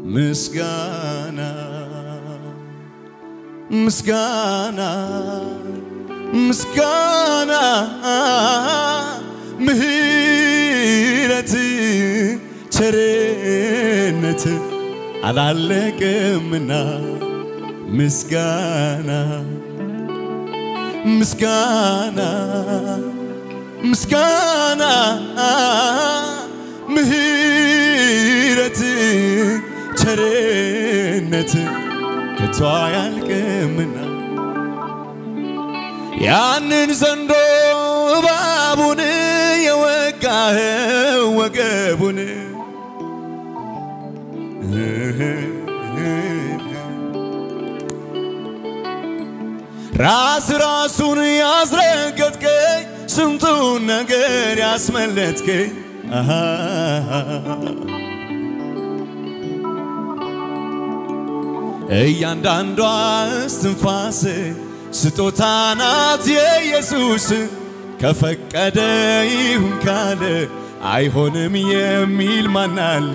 ምስጋና ምስጋና ምስጋና ምህረት ቸርነት አላለቅምና ምስጋና ምስጋና ምስጋና ምህረት ቸርነት ከቶ አያልቅምና ያንን ዘንዶ እባቡን የወጋኸው ወገቡን ራስ ራሱን ያስረገጥከኝ ስንቱን ነገር ያስመለጥከኝ አሃ እያንዳንዷ እስትንፋስ ስጦታ ናት የኢየሱስ ከፈቀደ ይሁን ካለ አይሆንም የሚል ማናል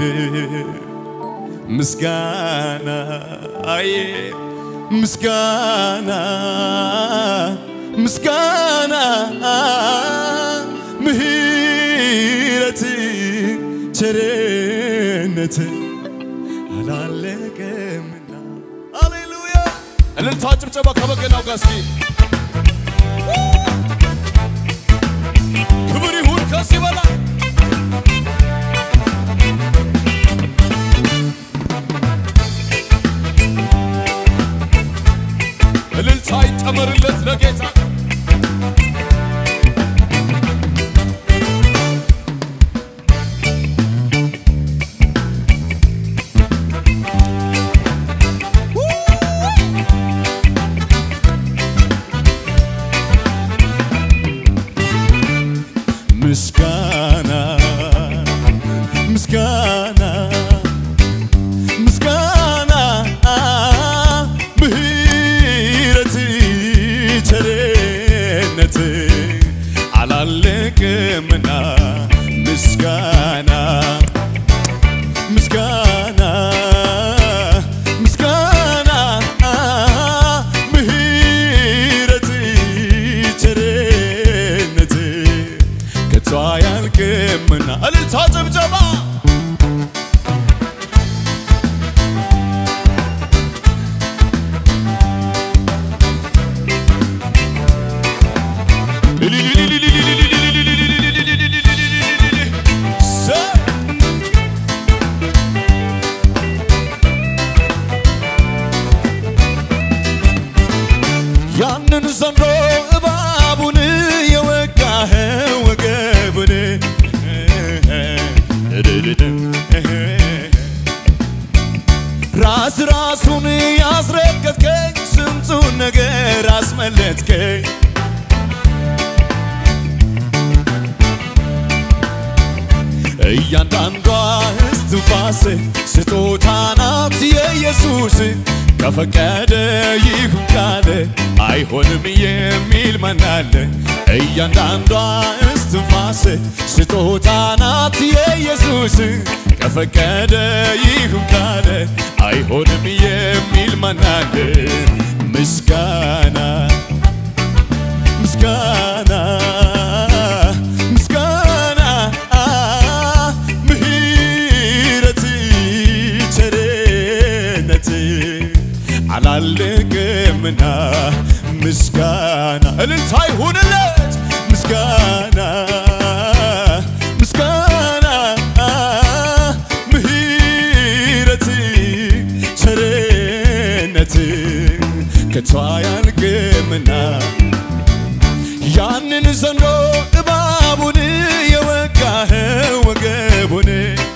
ምስጋና አዬ ምስጋና ምስጋና ምህረት ቸርነት አላለቀምና ሃሌሉያ እልልታ ጭብጨባ ከበገናው ጋር እስኪ ክብር ይሁን ከዚህ በላይ እልልታ ይጨመርለት ለጌታ ምስጋና ምስጋና ምስጋና ምህረት ቸርነት አላለቅምና ምስጋና ምስጋና ምስጋና ምህረት ቸርነት ከቶ አያልቅምና እልልታ ጭብጨባ ያንን ዘንዶ እባቡን የወጋህ ወገቡን ራስ ራሱን ያስረገጥከኝ ስንቱን ነገር አስመለጥከኝ እያንዳንዷ እስትንፋስ ስጦታ ናት የኢየሱስ ከፈቀደ ይሁን ካለ አይሆንም የሚል ማናለ እያንዳንዷ እስትንፋስ ስጦታ ናት የኢየሱስ ከፈቀደ ይሁን ካለ አይሆንም የሚል ማናለ ምስጋና ምስጋና ምስጋና ምህረት ቸርነት አላለቅምና ምስጋና እልልታ ይሁንለት ምስጋና ምስጋና ምህረት ቸርነት ከቶ አያልቅምና ያንን ዘንዶ እባቡን የወጋህ ወገቡን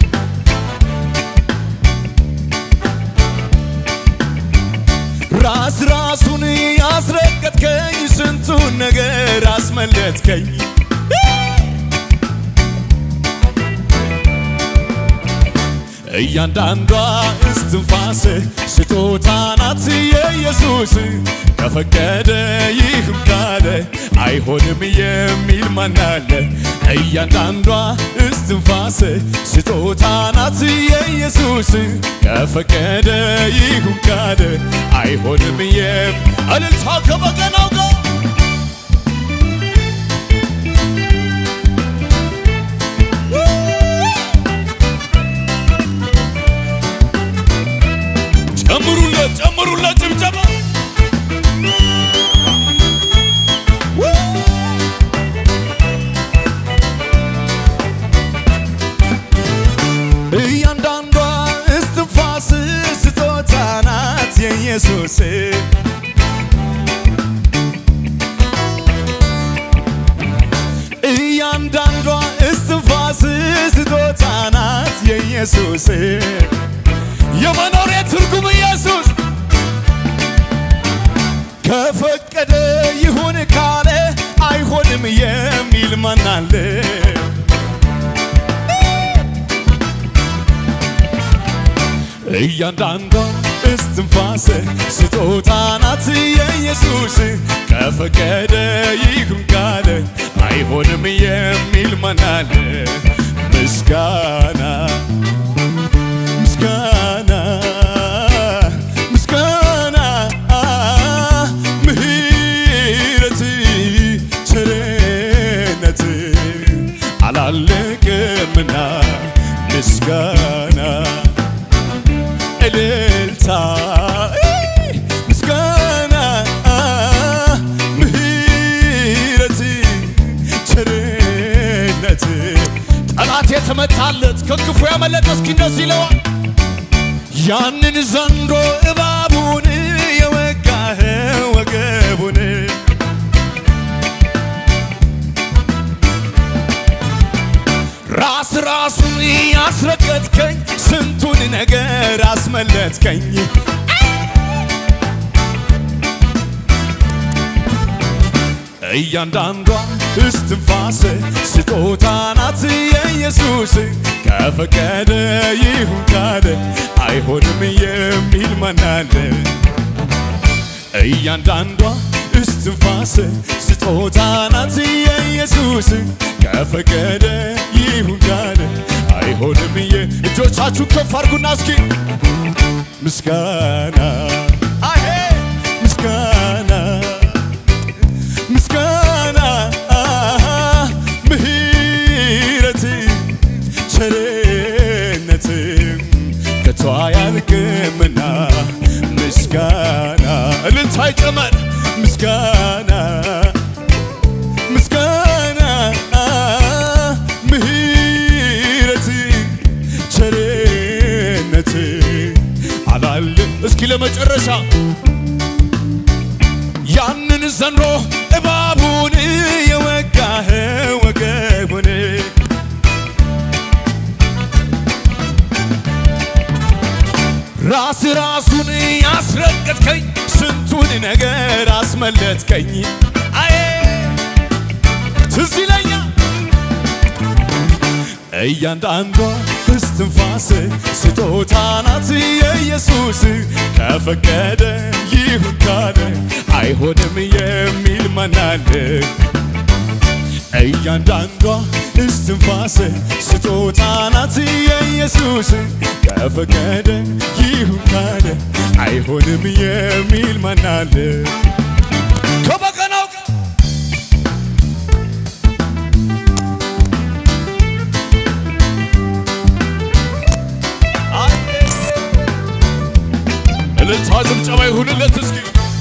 ራስ ራሱን ያስረገጥከኝ ስንቱን ነገር አስመለጥከኝ እያንዳንዷ እስትንፋስ ስጦታ ናት የኢየሱስ ከፈቀደ ይህም ካለ አይሆንም የሚል ማናለ እያንዳንዷ እስትንፋስ ስጦታ ናት የኢየሱስ ከፈቀደ ይህም ካለ አይሆንም የም እልልታ ከበገናው ጋር ጨምሩለት ጨምሩለት ጭብጨባ እያንዳንዷ እስትንፋስ ስጦታ ናት የኢየሱስ እያንዳንዷ እስትንፋስ ስጦታ ናት የኢየሱስ የመኖሬ ትርጉም ኢየሱስ ከፈቀደ ይሁን ካለ አይሆንም የሚል ማናለ እያንዳንዷ እስትንፋስ ስጦታ ናት የኢየሱስ ከፈቀደ ይሁን ካለ አይሆንም የሚል ማናለ ምስጋና ምስጋና ምስጋና ምሕረት ቸርነት አላለቅምና ምስጋና እልልታ ምስጋና ምሕረት ቸርነት ጠላት የተመታለት ከክፉ ያመለጠ እስኪ እንደዚህ ይለዋል ያንን ዘንዶ እባቡን የወጋህ ወገቡን ራስ ራሱን ያስረገጥከኝ ስንቱን ነገር አስመለጥከኝ እያንዳንዷ እስትንፋስ ስጦታ ናት የኢየሱስ ከፈቀደ ይሁን ካለ አይሆንም የሚል ማናለ እያንዳንዷ እስትንፋስ ስጦታ ናት የኢየሱስ ከፈቀደ ይሁን ካለ አይሆንም የ እጆቻችሁ ከፍ አድርጉና እስኪ ምስጋና አሄ ምስጋና ምስጋና ምሕረት ቸርነት ከቶ አያልቅምና ምስጋና እልልታ ይጨመር ምስጋና ምስጋና ምሕረት ቸርነት አላል እስኪ ለመጨረሻ ያንን ዘንዶ እባቡን የወጋህ ወገቡን ራስ ራሱን ያስረገጥከኝ ስንቱን ነገር አስመለጥከኝ አዬ ትዝ ይለኛል እያንዳንዷ እስትንፋስ ስጦታ ናት የኢየሱስ ከፈቀደ ይሁን ካለ አይሆንም የሚል ማናለ እያንዳንዷ እስትንፋስ ስጦታ ናት የኢየሱስ ከፈቀደ ይሁን ካለ አይሆንም የሚል ማናለ ከበገናው ጋር እልልታ ጭብጨባ ይሁንለት እስኪ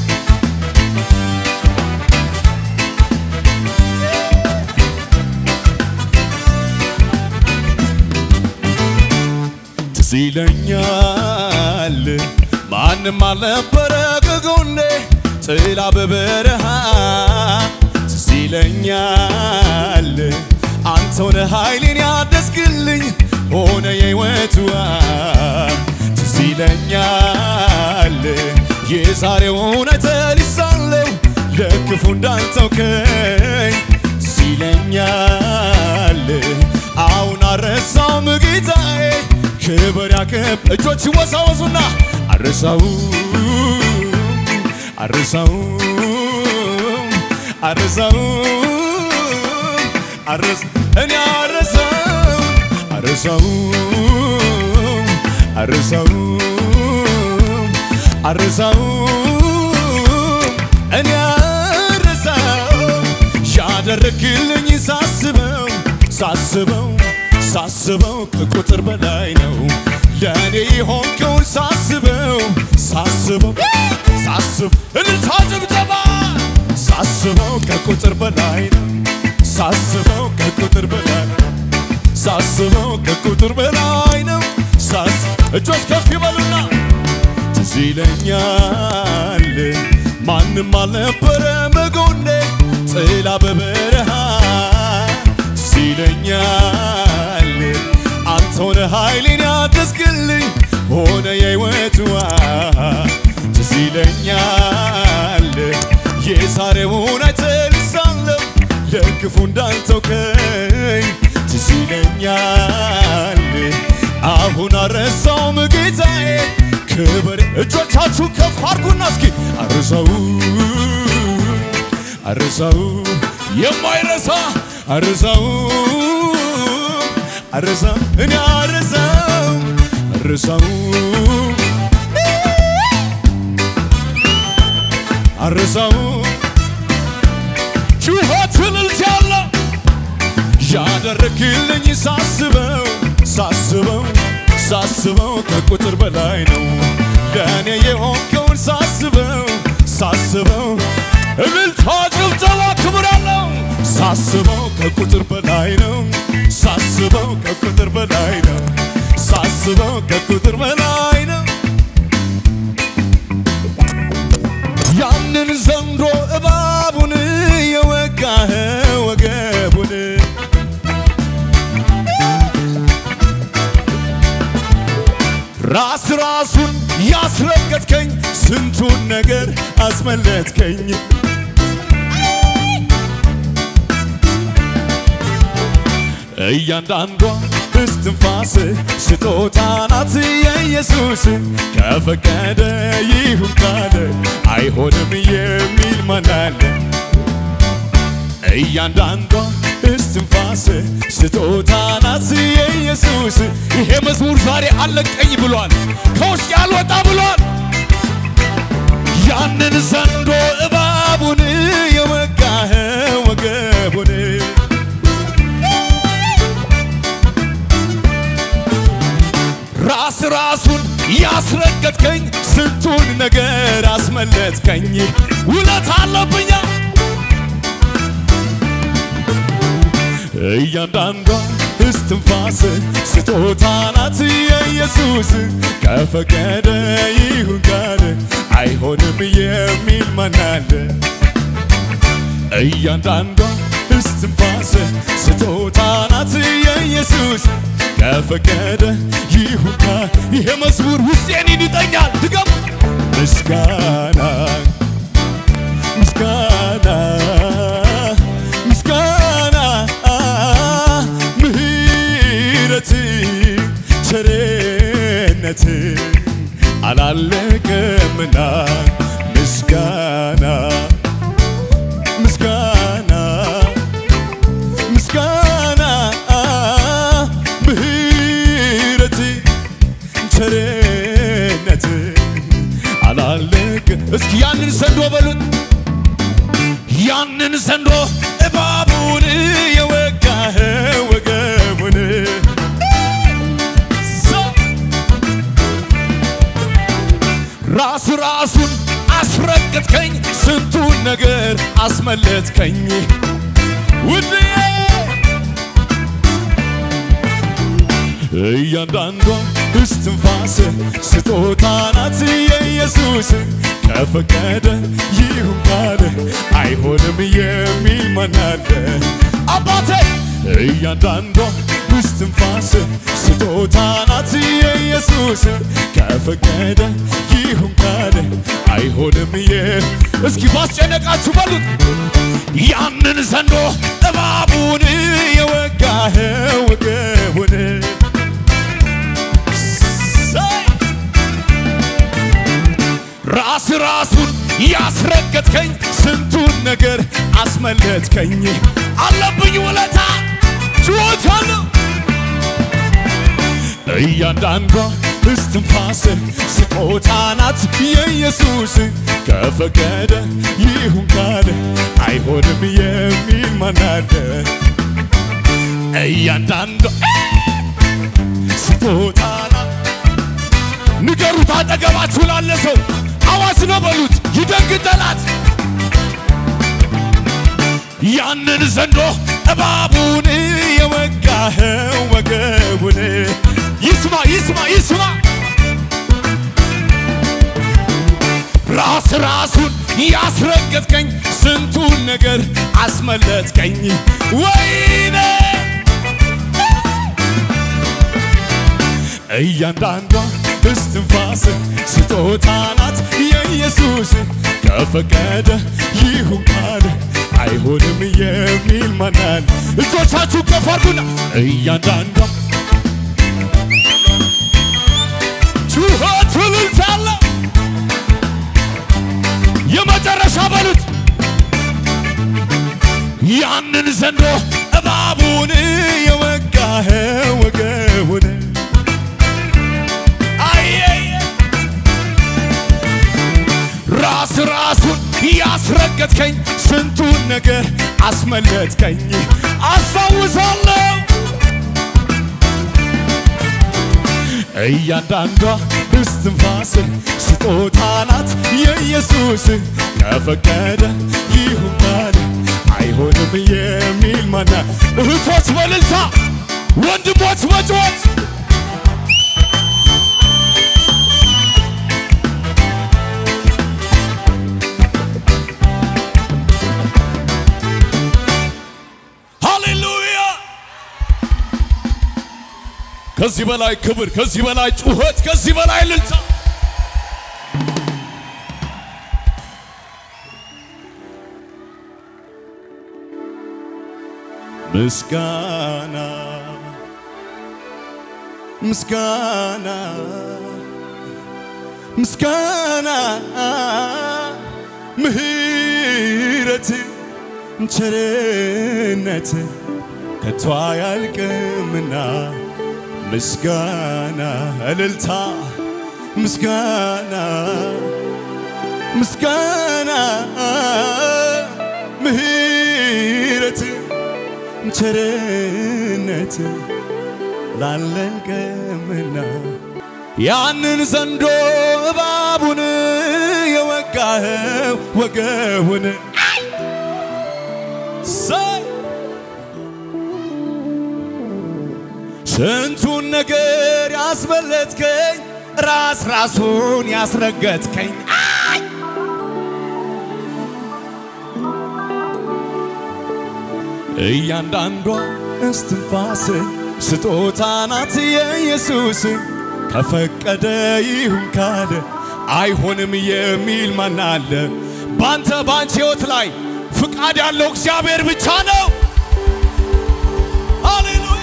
ትዝ ይለኛል ማንም አልነበረ ከጎኔ ጥላ በበረሃ ትዝ ይለኛል አንተው ነህ ኃይሌን ያደስክልኝ ሆነ የሕይወቱ ትዝ ይለኛል የዛሬው እውነት ሊሳለው ለክፉ እንዳልተውከኝ ትዝ ይለኛል አሁን አረሳውም ጌታዬ ክብር ያከብ እጆች ይወዛወዙና አረሳው አረሳው አረሳው አረስ እኔ አረሳው አረሳው አረሳው አረሳው እኔ አረሳው ያደረግልኝ ሳስበው ሳስበው ሳስበው ከቁጥር በላይ ነው ለእኔ የሆንከውን ሳስበው ሳስበው ሳስብ እልልታ ጭብጨባ ሳስበው ከቁጥር በላይ ነው ሳስበው ከቁጥር በላይ ሳስበው ከቁጥር በላይ ነው ሳስ እጆች ከፍ ይበሉና ትዝ ይለኛል ማንም አልነበረ መጎኔ ጥላ በበረሃ ትዝ ይለኛል አንተ ሆነ ኃይሌን ያገዝክልኝ ሆነ የሕይወት ውሃ ትዝ ይለኛል የዛሬውን አይተልሳለሁ ለክፉ እንዳልተውከኝ ትዝ ይለኛል አሁን አረሳውም ጌታዬ ክብር እጆቻችሁ ከፍ አድርጉና እስኪ አረሳው አረሳው የማይረሳ አረሳው አረሳ እኔ አረሳው አረሳው አረሳው ጩኸት እልልታ ያለው ያደረግልኝ ሳስበው ሳስበው ሳስበው ከቁጥር በላይ ነው ለእኔ የሆንከውን ሳስበው ሳስበው እልልታ ጭብጨባ ክብር አለው ሳስበው ከቁጥር በላይ ነው ሳስበው ከቁጥር በላይ ነው ሳስበው ከቁጥር በላይ ነው ያንን ዘንዶ እባቡን የወጋህ ወገቡን ራስ ራሱን ያስረገጥከኝ ስንቱን ነገር አስመለጥከኝ እያንዳንዷ እስትንፋስ ስጦታ ናት የኢየሱስ ከፈቀደ ይሁን ካለ አይሆንም የሚል ማን አለ? እያንዳንዷ እስትንፋስ ስጦታ ናት የኢየሱስ ይሄ መዝሙር ዛሬ አለቀኝ ብሏል፣ ከውስጥ ያልወጣ ብሏል። ያንን ዘንዶ እባቡን የወጋህ ወገቡን ራስ ራሱን ያስረገጥከኝ ስንቱን ነገር አስመለጥከኝ ውለት አለብኛ እያንዳንዷ እስትንፋስ ስጦታ ናት የኢየሱስ ከፈቀደ ይሁን ካለ አይሆንም የሚል ማን አለ? እያንዳንዷ እስትንፋስ ስጦታ ናት የኢየሱስ ከፈቀደ ይሁን ካለ ይሄ መዝሙር ውስጤን ይንጠኛል። ድገም ምስጋና ምስጋና ምስጋና ምህረት ቸርነት አላለቀምና ምስጋና ምስጋና ምስጋና ምህረት ቸርነት አላለቀ እስኪ ያንን ዘንዶ በሉት ያንን ዘንዶ እባቡን የወጋህ ወገቡን ራስ ራሱን አስረገጥከኝ ስንቱን ነገር አስመለጥከኝ ውድዬ እያንዳንዷ እስትንፋስ ስጦታ ናት የኢየሱስ ከፈቀደ ይሁን ካለ አይሆንም የሚል ማን አለ? አባቴ እያንዳንዷ እስትንፋስ ስጦታ ናት የኢየሱስ ከፈቀደ ይሁን ካለ አይሆንም የ እስኪ ባስጨነቃችሁ በሉት ያንን ዘንዶ እባቡን የወጋህ ወገቡን ራሱን ያስረገጥከኝ ስንቱን ነገር አስመለጥከኝ አለብኝ ውለታ ችሎት ያለው እያንዳንዷ እስትንፋስ ስጦታ ናት የኢየሱስ ከፈቀደ ይሁን ካለ አይሆንም የሚል ማናለ እያንዳንዷ ስጦታ ናት ንገሩት አጠገባችሁ ላለ ሰው አዋጅ ነው በሉት ይደንግጥ ጠላት ያንን ዘንዶ እባቡን የወጋኸው ወገቡን ይስማ ይስማ ይስማ ራስ ራሱን ያስረገጥከኝ ስንቱን ነገር አስመለጥከኝ ወይኔ እያንዳንዷ እስትንፋስ ስጦታ ናት የኢየሱስ ከፈቀደ ይሁን ካለ አይሆንም የሚል ማናል እጆቻችሁ ከፍ አድርጉና እያንዳንዷ ጩኸት እልልታ አለ የመጨረሻ በሉት ያንን ዘንዶ እባቡን የወጋኸው ወገቡን አየየ ራስ ራሱን ያስረገጥከኝ ስንቱን ነገር አስመለጥከኝ አስታውሳለሁ እያንዳንዷ እስትንፋስ ስጦታ ናት የኢየሱስ ከፈቀደ ይሁን ካለ አይሆንም የሚል ማና እህቶች በልልታ ወንድሞች በጩኸት ሃሌሉያ ከዚህ በላይ ክብር ከዚህ በላይ ጩኸት ከዚህ በላይ እልልታ ምስጋና ምስጋና ምስጋና ምህረት ቸርነት ከቶ አያልቅምና ምስጋና እልልታ ምስጋና ምስጋና ምህረት ቸርነት ላለን ቀምና ያንን ዘንዶ እባቡን የወጋኸው ወገቡን ሰይ ስንቱን ነገር ያስበለጥከኝ ራስ ራሱን ያስረገጥከኝ አይ! እያንዳንዷ እስትንፋስ ስጦታ ናት የኢየሱስ ከፈቀደ ይሁን ካለ አይሆንም የሚል ማን አለ? ባንተ ባንቺ ሕይወት ላይ ፍቃድ ያለው እግዚአብሔር ብቻ ነው። ሃሌሉያ!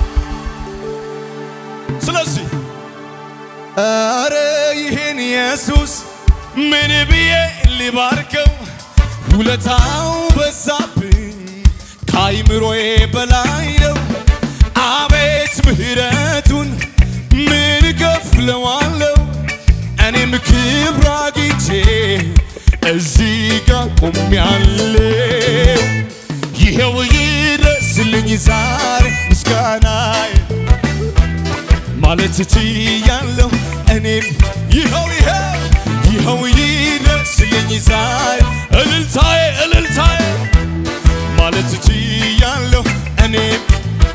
ስለዚህ ኧረ ይህን ኢየሱስ ምን ብዬ ሊባርከው? ውለታው በዛብኝ ከአይምሮዬ በላይ ነው። አቤት ምሕረቱን ምን ከፍለዋለሁ? እኔም ክብር አግኝቼ እዚህ ጋር ቆሜያለሁ። ይኸው ይድረስልኝ ዛሬ ምስጋናዬ ማለት ችያለሁ እኔም ይኸው ይኸው ይኸው ይድረስልኝ ዛሬ እልልታዬ እልልታዬ ማለት ችያለሁ እኔም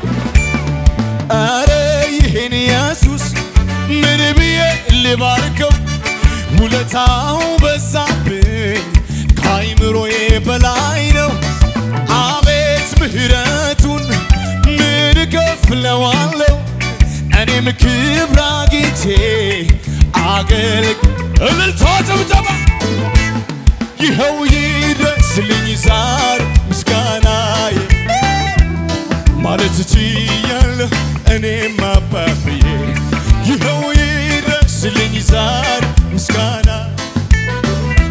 አረ ይሄን ኢየሱስ ምን ብዬ ልባርከው ውለታው በዛብኝ ከአይምሮዬ በላይ ነው አቤት ምሕረቱን ምን ከፍለዋለሁ እኔም ክብር አግኝቼ አገልግ እልልታ ጭብጨባ ይኸው ይድረስልኝ ዛሬ ምስጋናዬ ማለት ችያለሁ እኔም አባብዬ ይኸው ይድረስልኝ ዛሬ ምስጋና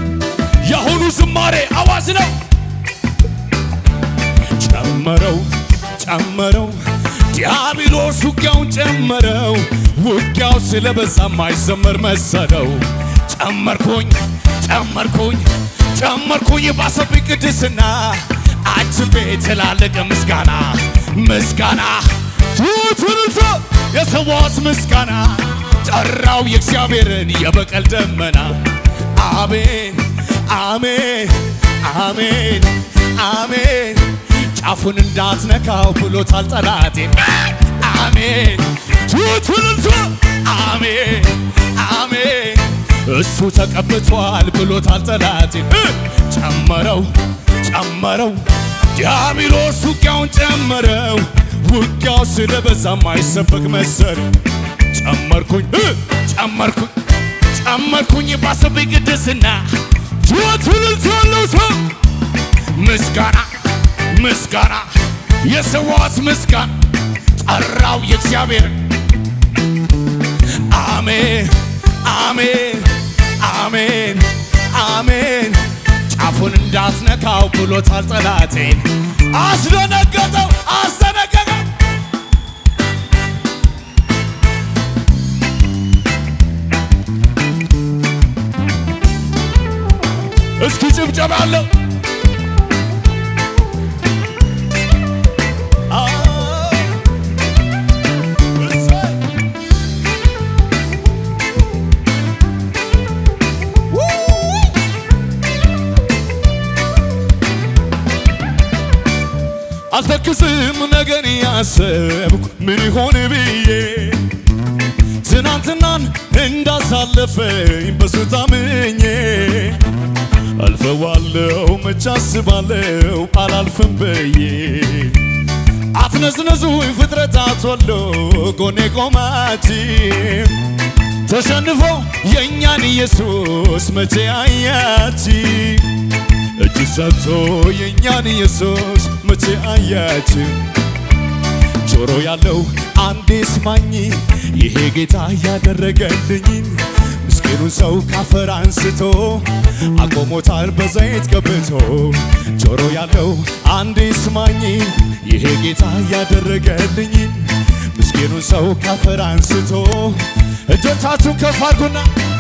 ስለበዛ ማይዘመር መሰለው ጨመርኩኝ ጨመርኩኝ ጨመርኩኝ ባሰብኝ ቅድስና አጅቤ ትላልቅ ምስጋና ምስጋና ትትንቶ የሰዋት ምስጋና ጠራው የእግዚአብሔርን የበቀል ደመና አሜን አሜን አሜን አሜን ጫፉን እንዳትነካው ብሎታል ጠላቴን አሜን ትትንቶ አሜን አሜን እሱ ተቀብቷል ብሎታል ጠላቴን ጨመረው ጨመረው ዲያብሎስ ውጊያውን ጨመረው ውጊያው ስለበዛ ማይሰበክ መሰል ጨመርኩኝ ጨመርኩኝ ጨመርኩኝ ባሰብኝ ቅድስና ትወትልት ያለው ሰው ምስጋና ምስጋና የሰዋት ምስጋና ጠራው የእግዚአብሔር አሜን አሜን አሜን አሜን ጫፉን እንዳትነካው ብሎታል ጠላቴን አስደነገጠው አስደነገጠው እስኪ ጭብጨባ አለው አልተክዝም ነገን ያሰብኩ ምን ይሆን ብዬ ትናንትናን እንዳሳለፈኝ በሱ ታምኜ አልፈዋለው መች አስባለው አላልፍም ብዬ አትነዝነዙኝ ፍጥረታት ወሎ ጎኔ ቆማችሁ ተሸንፎ የእኛን ኢየሱስ መቼ አያችሁ እጅ ሰጥቶ የእኛን ኢየሱስ መቼ አያችሁ? ጆሮ ያለው አንዴ ስማኝ፣ ይሄ ጌታ ያደረገልኝን ምስኪኑን ሰው ካፈር አንስቶ አቆሞታል በዘይት ቀብቶ። ጆሮ ያለው አንዴ ስማኝ፣ ይሄ ጌታ ያደረገልኝን ምስኪኑን ሰው ካፈር አንስቶ እጆቻችሁን ከፍ አድርጉና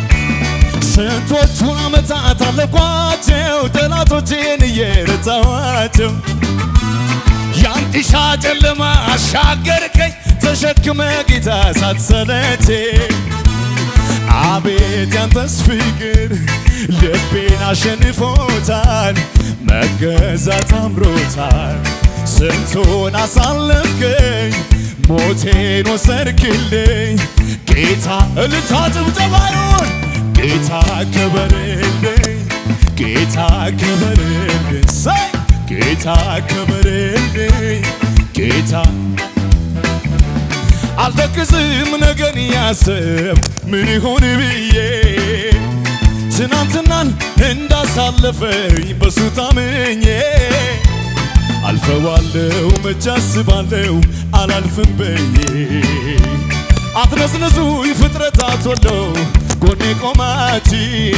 ስንቶቹን ዓመታት አለፏቸው ጠላቶቼን እየረታኋቸው ያን ጢሻ ጨለማ አሻገርከኝ ተሸክመ ጌታ ሳትሰለቼ አቤት ያንተስ ፍቅር ልቤን አሸንፎታል መገዛት አምሮታል ስንቱን አሳለፍከኝ ሞቴን ወሰድክልኝ ጌታ እልልታ ጭብጨባዩን ጌታ ክበርልኝ ጌታ ክበርልኝ ሰይ ጌታ ክበርልኝ ጌታ አልተክዝም ነገን ያስብ ምን ይሆን ብዬ ትናንትናን እንዳሳለፈኝ በሱ ታምኜ አልፈዋለው መች አስባለው አላልፍም ብዬ አትነስነሱ ፍጥረታት ወሎ ጎኔ ቆማች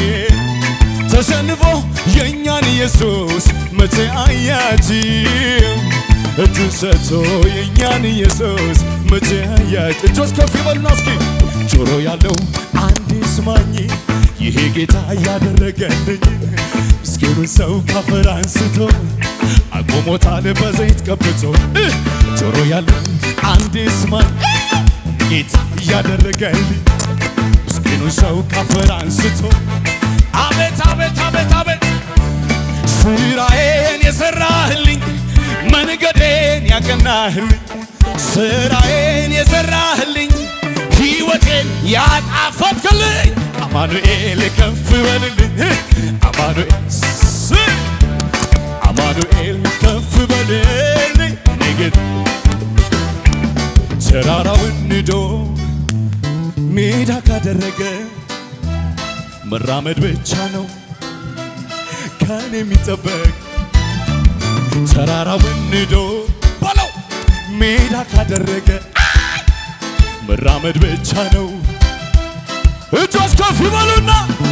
ተሸንፎ የእኛን ኢየሱስ መቼ አያችሁ? እጁን ሰጥቶ የእኛን ኢየሱስ መቼ አያችሁ? እጆች ከፍ ይበሉና እስኪ ጆሮ ያለው አንድ ስማኝ፣ ይሄ ጌታ ያደረገልኝ ምስኪኑን ሰው ካፈር አንስቶ አቆሞታል በዘይት ቀብቶ ጆሮ ያለው አንድ ስማኝ ጌታ እያደረገልኝ ምስኪኑን ሰው ካፈር አንስቶ አቤት አቤት አቤት አቤት ስራዬን የሰራህልኝ መንገዴን ያቀናህልኝ ስራዬን የሰራህልኝ ሕይወቴን ያጣፈጥክልኝ አማኑኤል ከፍ በልልኝ አማኑኤል ስ- አማኑኤል ከፍ በልልኝ ንግድ ተራራውን ንዶ ሜዳ ካደረገ መራመድ ብቻ ነው ከኔ የሚጠበቅ ተራራውን ንዶ በለው ሜዳ ካደረገ መራመድ ብቻ ነው። እጆች ከፍ ይበሉና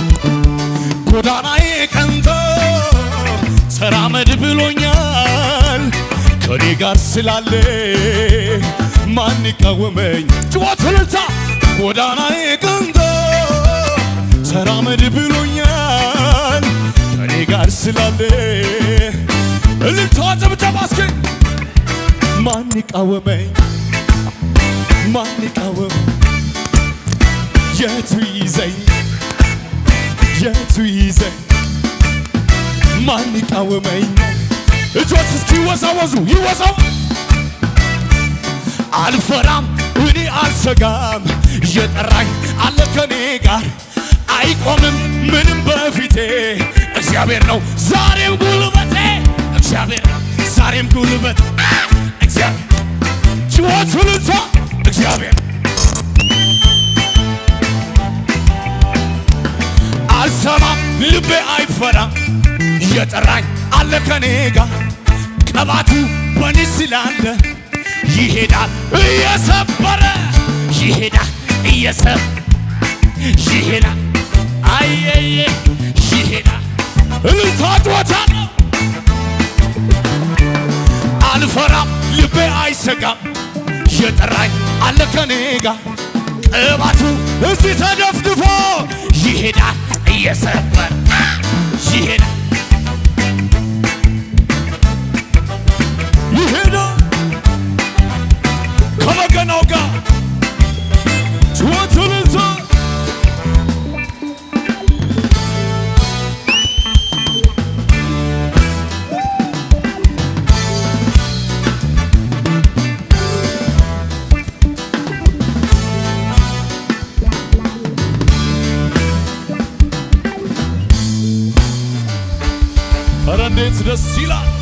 ጎዳናዬ ቀንቶ ተራመድ ብሎኛል ከኔ ጋር ስላለ ማን ይቃወመኝ? ጭዋት እልልታ ጎዳናዬ ቀንቶ ተራመድ ብሎኛል ከኔ ጋር ስላለ እልልታ ጭብጨባ እስኪ ማን ይቃወመኝ ማን ይቃወመኝ የቱ ይዘኝ የቱ ይዘኝ ማን ይቃወመኝ እጆች እስኪ ይወዛወዙ ይወዛው አልፈራም እኔ አልሰጋም እየጠራኝ አለ ከኔ ጋር አይቆምም ምንም በፊቴ እግዚአብሔር ነው ዛሬም ጉልበቴ እግዚአብሔር ነው ዛሬም ጉልበት እግዚአብሔር ጭወት እልልታ እግዚአብሔር አልሰማም ልቤ አይፈራም እየጠራኝ አለ ከኔ ጋር ቀባቱ በኔ ስላለ ይሄዳል እየሰበረ ይሄዳል እየሰብ ይሄዳል አየየ ይሄዳል እልልታ ጭወታ ነው አልፈራም ልቤ አይሰጋም እየጠራኝ አለ ከኔ ጋር ቅባቱ እዚህ ተደፍድፎ ይሄዳል እየሰበር ይሄዳል ይሄዳል ከበገናው ጋር ጩኸት እልልታ ኧረ እንዴት ደስ ይላል